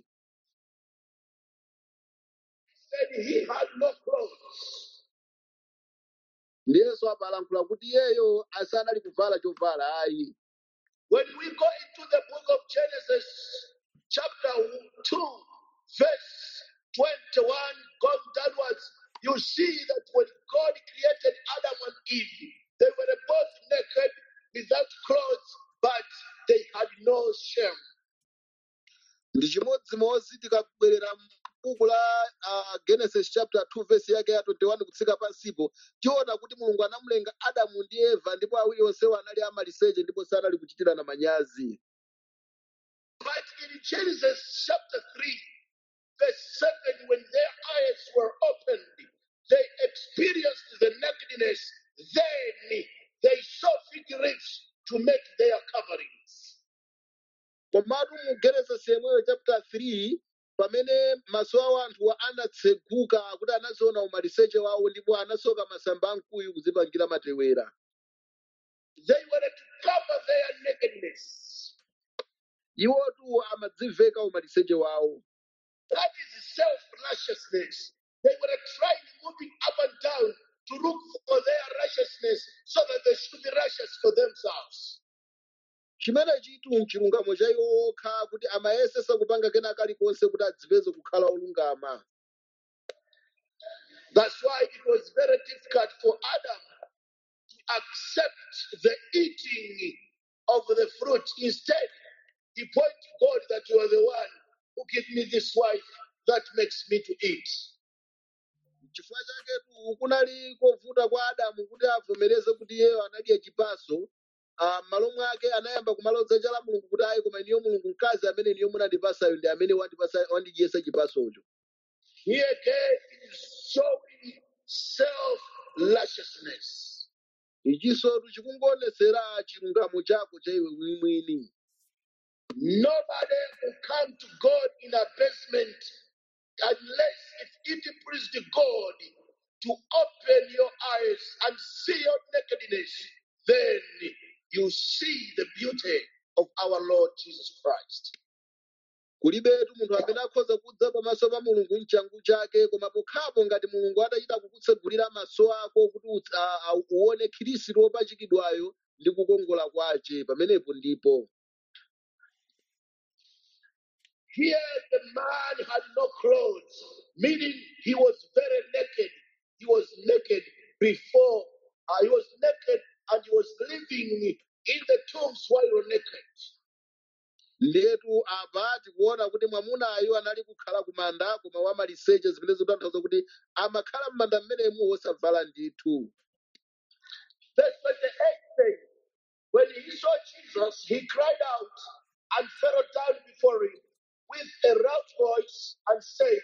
S1: Said he had no clothes.
S2: ndiyenso apalankhula kuti iyeyo asanali kuvala chovala ayi
S1: When we go into the book of Genesis, chapter 2, verse 21, going downwards, you see that when God created Adam and Eve, they were both naked without clothes, but they had no shame.
S2: ndi chimodzimodzi tikabwerera m'buku la uh, genesis chapter 2 verse yake ya 21 kutsika pansipo tiona kuti mulungu anamulenga adamu ndi eva ndipo awiri onsewo anali amaliseche ndipo sanali kuchitirana manyazi
S1: But in Genesis chapter 3, verse 7, when their eyes were opened, they experienced the nakedness. Then they saw fig leaves to make their coverings.
S2: komatu mu genesis yemweyo chapter 3 pamene maso awo anthuwa anatseguka kuti anaziona umaliseche wawo ndipo anasoka masamba amkuyu kuzipangira matewera
S1: They were to cover their nakedness.
S2: iwotu amadziveka umaliseche wawo
S1: That is self righteousness. They were trying, moving up and down to look for their righteousness so that they should be righteous for themselves.
S2: chimene chitu mchilungamo cha iwo okha kuti amayesesa kupanga kena kalikonse kuti adzipeze kukhala olungama
S1: That's why it was very difficult for Adam to accept the eating of the fruit. Instead, he pointed to God that you are the one who gave me this wife that makes me to eat.
S2: chifukwa chaketu kunali kovuta kwa adamu kuti avomereze kuti iyeyo anadya chipaso ah, m'malo mwake anayamba kumalodza chala mulungu kuti ayi koma iniyo mulungu mkazi amene iniyo munandipasayo ndi amene wandipasa wandidyesa chipasocho
S1: Here again it is showing self righteousness.
S2: ichisotu chikungoonetsera chilungamo chako cha iwe mwini
S1: Nobody will come to God in abasement unless if it pleased God to open your eyes and see your nakedness. Then you see the beauty of our Lord Jesus Christ.
S2: kulibetu munthu amene akhoza kudza pamaso pa mulungu mchangu chake koma pokhapo ngati mulungu atachita kukutsegulira maso ako kuti utsa- a- a- uone khirisitu wopachikidwayo ndi kukongola kwace pamenepo ndipo
S1: Here the man had no clothes, meaning he was very naked. He was naked before, uh, he was naked and he was living in the tombs while naked.
S2: ndetu apa tikuona kuti mwamunayo anali kukhala kumanda koma wamaliseche zimene zikutanthauza kuti amakhala m'manda mmenemu wosavala ndithu
S1: Verse 28 says, When he saw Jesus, he cried out and fell down before him. with a loud voice and said,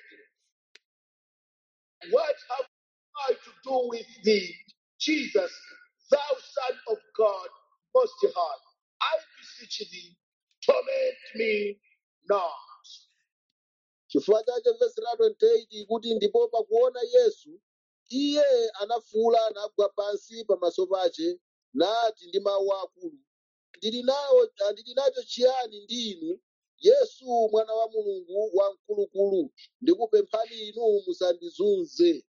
S1: What have I to do with thee, Jesus, thou Son of God Most High? I beseech thee, torment me not.
S2: chifukwa chache vesi la 28 kuti ndipo pakuona yesu iye anafuwula nagwa pansi pamaso pace nati ndi mawu akulu ndili nawo ah, ndili nacho chiyani ndi inu yesu mwana wa mulungu wamkulukulu ndikupemphani inu musandizunze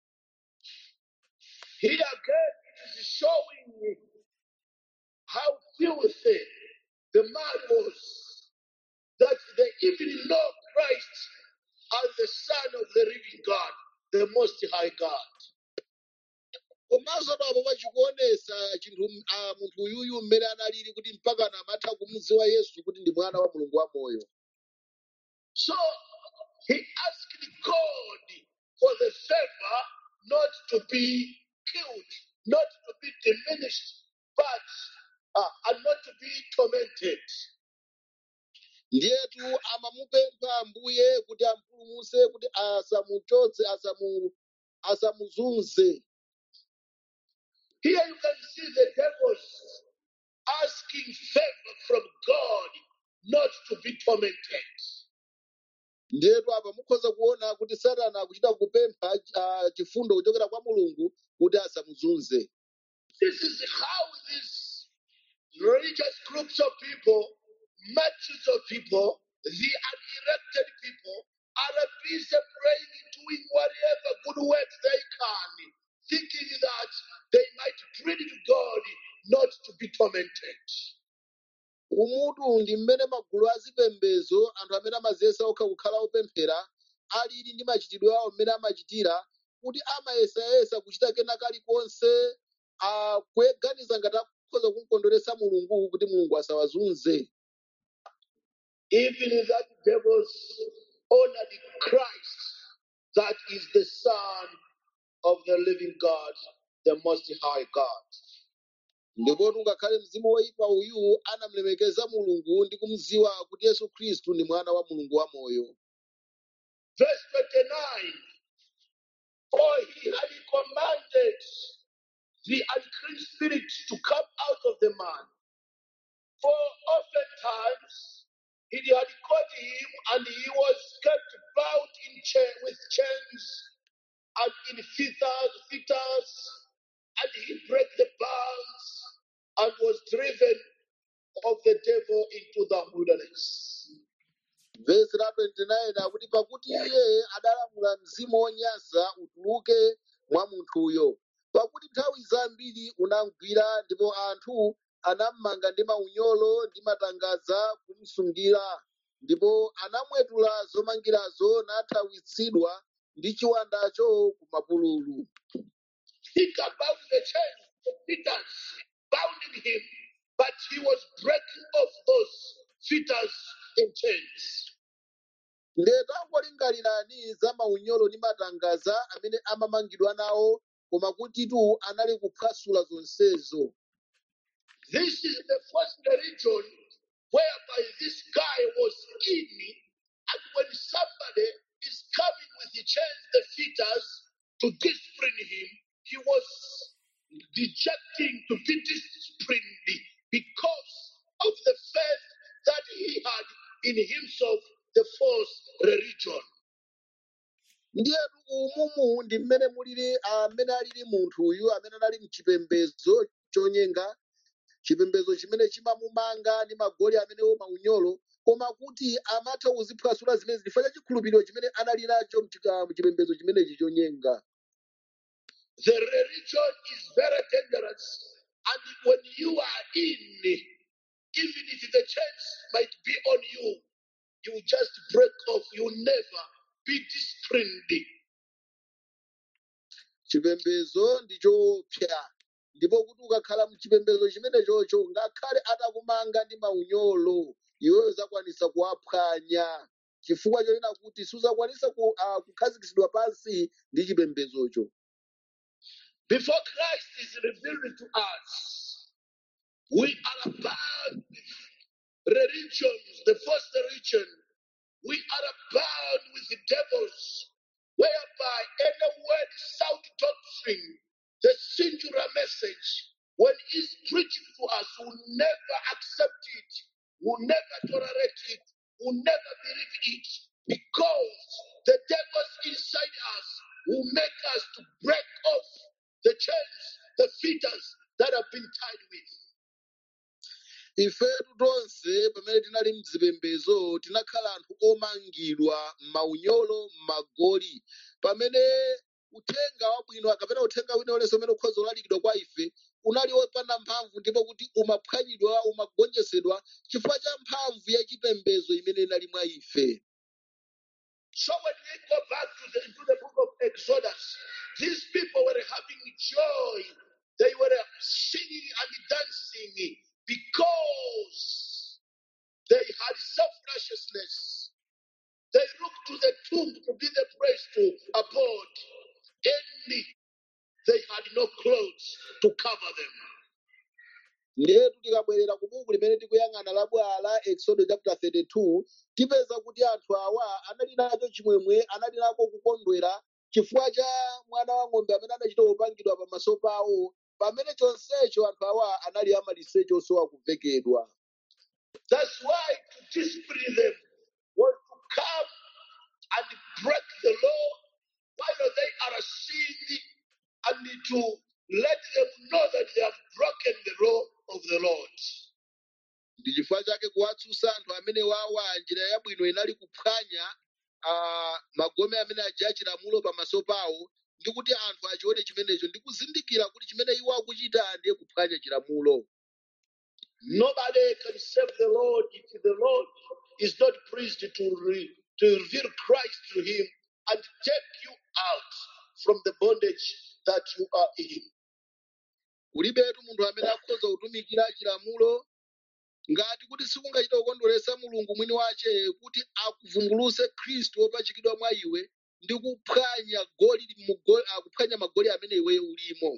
S1: Here again, it is showing how filthy the man was, that they even know Christ as the Son of the living God, the Most High God.
S2: komanso napo pachikuonesa chinthu ah, munthu uyuyu mmene analili kuti mpaka amatha kumudziwa yesu kuti ndi mwana wa mulungu wamoyo
S1: So he asked God for the favor not to be killed, not to be diminished, but uh, and not to be tormented.
S2: ndiyetu amamupempha ambuye kuti ampulumutse kuti asamuchotse asamu asamuzunze
S1: Here you can see the devils asking favor from God not to be tormented.
S2: ndiyetu apa mukhoza kuona kuti satana akuchita kupempha ah, chifundo kuchokera kwa mulungu kuti asamuzunze
S1: This is how these religious groups of people, multitudes of people, the unelected people, are busy praying, doing whatever good works they can, thinking that they might plead to God not to be tormented.
S2: umutu ndi mmene magulu azipembedzo anthu amene amaziyesa okha kukhala opemphera alili ndi machitidwe awo mmene amachitira kuti amayesayesa kuchita kena kalikonse ah, kuganiza ngati akhoza kumukondweretsa mulungu kuti mulungu asawazunze
S1: Even that devils honored Christ, that is the Son of the living God, the Most High God.
S2: ndipo ngakhale mzimu woyipa uyu anamulemekeza mulungu ndi kumudziwa kuti yesu khristu ndi mwana wa mulungu wamoyo
S1: Verse 29 For he had commanded the unclean spirit to come out of the man. For oftentimes he had caught him, and he was kept bound in cha- with chains and in fetters, fetters, and he broke the bonds and was driven of the devil into the wilderness.
S2: vesi la 29 akuti pakuti iye adalamula mzimu wonyansa utuluke mwa munthuyo pakuti nthawi zambiri unamgwira ndipo anthu anammanga ndi maunyolo ndi matangaza kumsungira ndipo anamwetula zomangirazo nathawitsidwa ndi chiwandacho ku mapululu
S1: Think about the chains, the fetters bounding him, but he was breaking off those fetters and chains.
S2: ndetu angolingalirani za maunyolo ndi matangaza amene amamangidwa nawo koma kutitu anali kuphwasula zonsezo
S1: This is the first religion whereby this guy was in, and when somebody is coming with the chains, the fetters to discipline him, he was rejecting to be disciplined because of the faith that he had in himself, the false religion.
S2: ndiyetu umumu ndi mmene mulili amene alili munthu uyu amene anali mchipembedzo chonyenga chipembedzo chimene chimamumanga ndi magoli amenewo maunyolo koma kuti amatha kuziphwasula zimene zifanya chikhulupiriro chimene anali nacho mchika- mchipembedzo chimenechi chonyenga
S1: The religion is very dangerous, and when you are in, even if the chains might be on you, you just break off. You never be disciplined.
S2: chipembedzo ndi choopsa ndipo kuti ukakhala mchipembedzo chimenechocho ngakhale atakumanga ndi maunyolo iweyo uzakwanisa kuwaphwanya chifukwa chonena kuti suzakwanisa ku, uh, kukhazikitsidwa pansi ndi chipembedzocho
S1: Before Christ is revealed to us, we are bound with religions. The first religion we are bound with the devils, whereby any word, sound doctrine, the singular message, when it's preached to us, will never accept it, will never tolerate it, will never believe it, because the devils inside us will make us to break off the chains, the fetters that have been tied with.
S2: ifetu tonse pamene tinali mzipembezo tinakhala anthu omangidwa m'maunyolo m'magoli pamene uthenga wabwino kapena uthenga wina ulenso umene ukhoza kulalikidwa kwa ife unali wopanda mphamvu ndipo kuti umaphwanyidwa umagonjetsedwa chifukwa cha mphamvu ya chipembezo imene inali mwa ife
S1: So when we go back to the, into the book of Exodus, these people were having joy. They were singing and dancing because they had self-righteousness. They looked to the tomb to be the place to abode. And they had no clothes to cover them.
S2: ndetu tikabwerera ku buku limene tikuyang'ana la bwala exodus chapter 32 tipeza kuti anthu awa anali nacho chimwemwe anali nako kukondwera chifukwa cha mwana wa ng'ombe amene anachita kupangidwa pamaso pawo pamene chonsecho anthu awa anali amaliseche osowa kuvekedwa
S1: That's why to discipline them was to come and break the law while they are sinning and to let them know that they have broken the law of the Lord.
S2: ndi chifukwa chake kuwatsutsa anthu amene wawa njira yabwino inali kuphwanya ah, magome amene aja achilamulo pamaso pawo ndi kuti anthu achione chimenecho ndi kuzindikira kuti chimene iwo akuchita ndiye kuphwanya chilamulo
S1: Nobody can save the Lord if the Lord is not pleased to, re- to reveal Christ to him and take you out from the bondage that you are in.
S2: kulibetu munthu amene akhoza kutumikira chilamulo ngati kuti sikungachita kukondweretsa mulungu mwini wace kuti akuvumbuluse khristu wopachikidwa mwa iwe ndi kuphwanya goli mugo- ah, kuphwanya magoli amene iweyo ulimo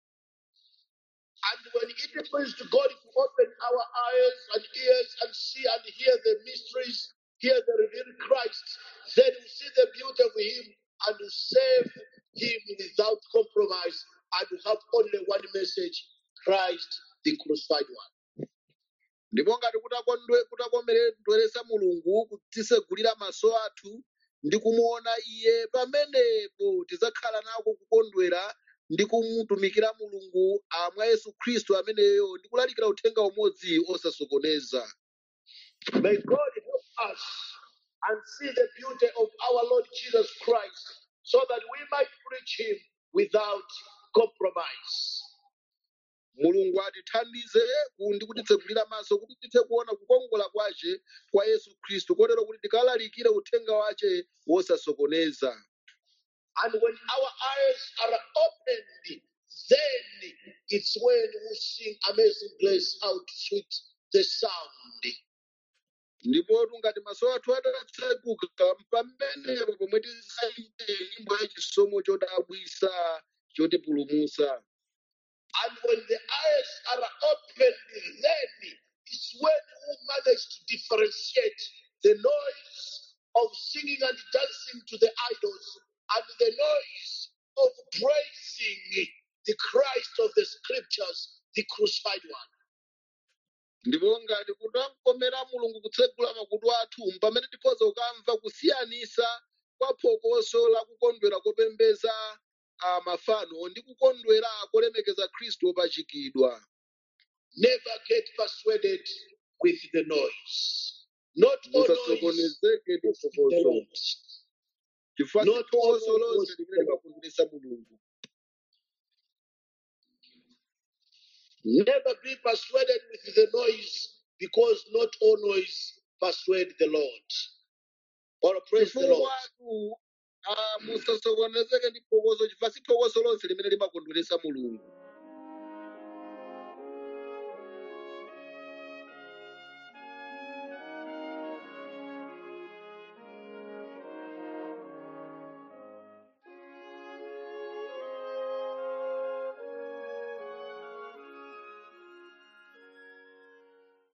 S1: And when it pleases to God to open our eyes and ears and see and hear the mysteries, hear the revealed Christ, then we see the beauty of Him and we save Him without compromise and we have only one message Christ, the crucified one.
S2: ndipo ngati kutakondwe- kutakomedweretsa mulungu kutisegulira maso athu ndi kumuona iye pamenepo tidzakhala nako kukondwera ndi kumutumikira mulungu ah, mwa yesu khristu ameneyo ndi kulalikira uthenga umodzi osasokoneza
S1: May God help us and see the beauty of our Lord Jesus Christ so that we might preach Him without compromise.
S2: mulungu atithandize ku- ndi kutitsegulira maso kuti tithe kuona kukongola kwace kwa yesu khristu kotero kuti tikalalikire uthenga wace wosasokoneza
S1: And when our eyes are opened, then it's when we sing Amazing Grace, how sweet the sound.
S2: ndipotu ngati maso athu atatseguka pamenepo pomwe tizaimbe nyimbo yachisomo chodabwisa chotipulumutsa
S1: And when the eyes are opened, then it's when we manage to differentiate the noise of singing and dancing to the idols and the noise of praising the Christ of the scriptures, the crucified one.
S2: ndipo ngati kutamkomera mulungu kutsegula makutu athu pamene tikhoza kukamva kusiyanisa kwa phokoso la kukondwera kopembeza ah, mafano ndi kukondwera kolemekeza khristu wopachikidwa
S1: Never get persuaded with the noise. Not all noise
S2: musasokonezeke ndi
S1: is the
S2: phokoso
S1: Lord.
S2: chifukwa si
S1: Not all
S2: phokoso
S1: noise
S2: lonse
S1: was
S2: limene
S1: the Lord.
S2: limakondweresa mulungu
S1: Never be persuaded with the noise because not all noise persuade the Lord. Or praise the Lord.
S2: chifukwa ah, musasokonezeke ndi phokoso chifukwa si phokoso lonse limene limakondweresa mulungu